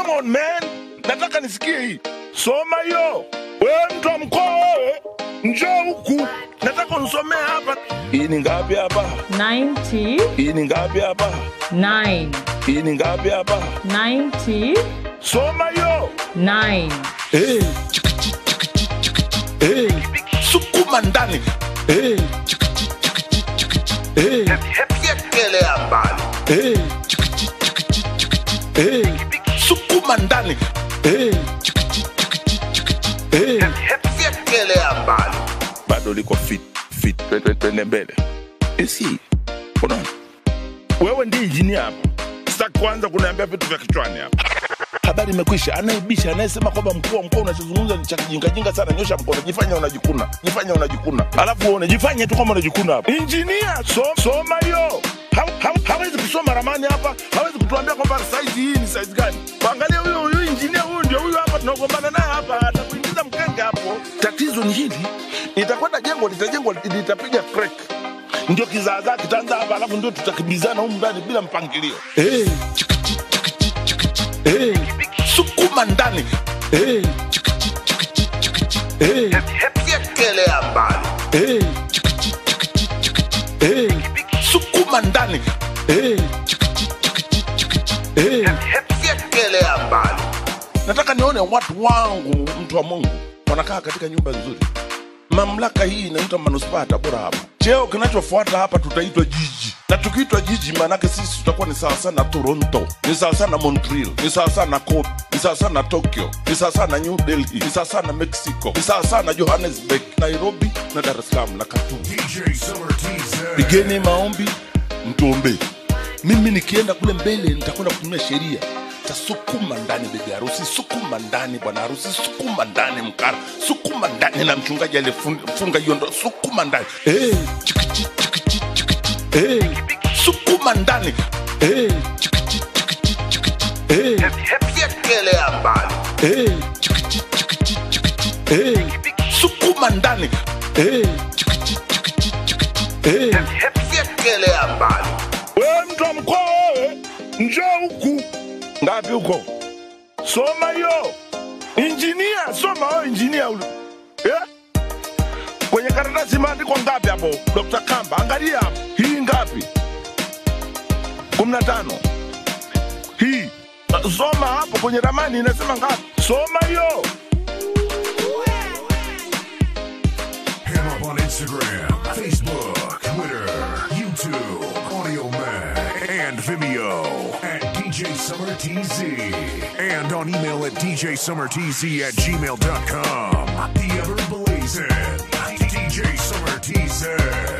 come on man nataka nisikie hii soma hiyo wewe mtu wa mkoa wewe njoo huku nataka unisomee hapa hii ni ngapi hapa 90, hii ni ngapi hapa 9, hii ni ngapi hapa 90, soma hiyo 9. Eh, chikichi, chikichi, chikichi, eh, sukuma ndani Eh, chikichi, chikichi, chikichi, eh, Fyekelea mbali. eh, chikichi, chikichi, chikichi, eh, sukuma ndani Eh, chikichi, chikichi, chikichi, eh. Fyekelea mbali. bado liko fit fit Twe- twe- twende mbele isi unaona wewe ndi injinia hapa sitaki kuanza kuniambia vitu vya kichwani hapa habari imekwisha anayebisha anayesema kwamba mkuu wa mkoa unachozungumza ni cha kijingajinga sana nyosha mkono jifanya unajikuna jifanya unajikuna alafu uone jifanye tu kama unajikuna hapa injinia so, soma hiyo Ha- ha- hawezi kusoma ramani hapa hawezi kutuambia kwamba saizi hii ni saizi gani angalia huyo huyu injinia huyu ndio huyu hapa tunagombana naye hapa atakuingiza mkenge hapo tatizo ni hili itakwenda jengo litajengwa litapiga crack ndio kizaazaa kitaanza hapa alafu ndio tutakimbizana humu ndani bila mpangilio hey, chikichi, chikichi, chikichi, hey, sukuma ndani hey, chikichi, chikichi, chikichi, hey, Fyekelea mbali. hey, chikichi, chikichi, chikichi, hey, sukuma ndani hey, chikichi, chikichi, chikichi, hey. Fyekelea mbali. nataka nione watu wangu mtu wa mungu wanakaa katika nyumba nzuri mamlaka hii inaitwa manuspaa ya tabora hapa cheo kinachofuata hapa tutaitwa jiji na tukiitwa jiji maanake sisi tutakuwa ni sawasawa na toronto ni sawasawa na montreal ni sawasawa na Kobe, ni sawasawa na tokyo ni sawasawa na new delhi ni sawasawa na mexico ni sawasawa na johannesburg nairobi na dar es salaam na katumu DJ Summer TZ. pigeni maombi mtuombee mimi nikienda kule mbele nitakwenda kutumia sheria tasukuma ndani bibi harusi sukuma ndani bwana harusi sukuma ndani mkara sukuma ndani na mchungaji alifunga hiyo ndo sukuma ndani hey, chikichi, chikichi, chikichi, hey, sukuma ndani hey, chikichi, chikichi, chikichi, hey, Fyekelea mbali. hey, chikichi, chikichi, chikichi, hey, sukuma ndani hey, chikichi, chikichi, chikichi, hey. Fyekelea mbali. wewe mtu wa mkoa wewe njoo huku ngapi huko soma hiyo injinia soma wewe injinia ule yeah? kwenye karatasi imeandikwa ngapi hapo dr kamba angalia hapo hii ngapi kumi na tano hii uh, soma hapo kwenye ramani inasema ngapi soma hiyo Hit him up on Instagram, Facebook, Twitter, YouTube, Audio Mac, and Vimeo at DJ Summer TZ. And on email at DJSummerTZ at gmail.com. The ever blazing DJ Summer TZ.